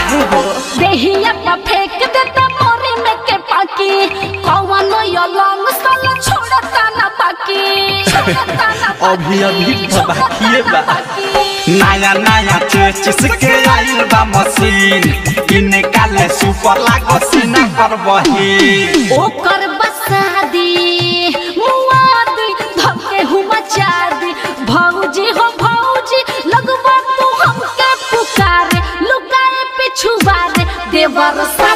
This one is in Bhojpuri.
काहे हो देहिया पर फेंक देता मोरी में के पाकी कौन यो लॉन्ग साला छोड़ता ना बाकी छोड़ता ना अभी अभी बाकी, तो बाकिए छोड़ता ना बा। बाकी। नया नया चेचिस के आइल बा मशीन इने काले सुपर लागो सीना पर बही ओकर बसादी मुआदी धके हुआ चादी भौजी हो भौजी लगवा तू हमके पुकारे लुकाए पिछुआ रे देवर सा